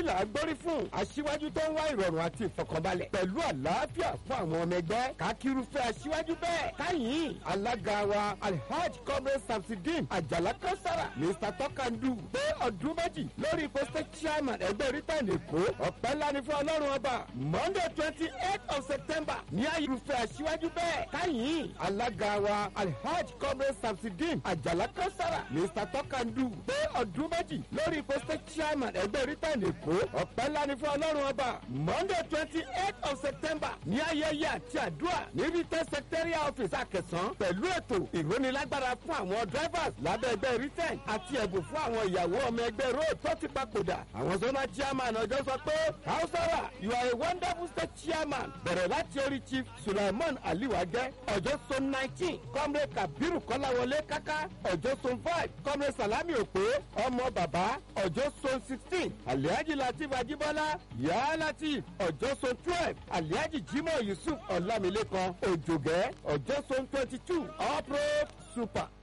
là á gbórí fún aṣíwájú tó ń wá ìrọ̀rùn àti ìfọkànbalẹ̀ pẹ̀lú àlàáfíà fún àwọn ọmọ ẹgbẹ́ kákírúfẹ́ aṣíwájú bẹ́ẹ̀ káyìn alága wa alhaj comrade samsidin àjàlá kausara mr tọkandu pé ọdún méjì lórí ipò state chairman ẹgbẹ́ britain èkó ọ̀pẹ́ ńlá ni fún ọlọ́run ọba monday twenty eight of september ní ayélujáfẹ́ aṣíwájú bẹ́ẹ̀ káyìn alága wa alhaj comrade samsidin àjàlá kausara mr tọkandu pé ọdún méjì lórí ipò state chairman ẹgbẹ́ britain èkó ọ̀pẹ́ ńlá ni fún ọlọ́run ọba monday twenty eight of september ní ayẹyẹ àti àdúrà ní britain secretariat office àkẹsàn pẹ̀lú ètò ìrónilágbára fún àwọn drivers lábẹ́ ẹgbẹ́ britain àti ẹ̀bùn fún àwọn ìyàwó ọmọ ẹgbẹ́ road tó ti papòdà àwọn zona chairman ọjọ́ sọ pé hausara you are a wonderful state chairman bẹ̀rẹ̀ láti orí chief sulaiman aliwajẹ ọjọ́ so nineteen comrade kabiru kọ́láwọlé kaka ọjọ́ so five comrade salami òpè ọmọ bàbá ọjọ́ so sixteen alihaji latif ajibola yàrá latif ọjọ́ so twelve alihaji jimoh yusuf ọlámilékan òjògẹ́ ọjọ́ so twenty two all pro super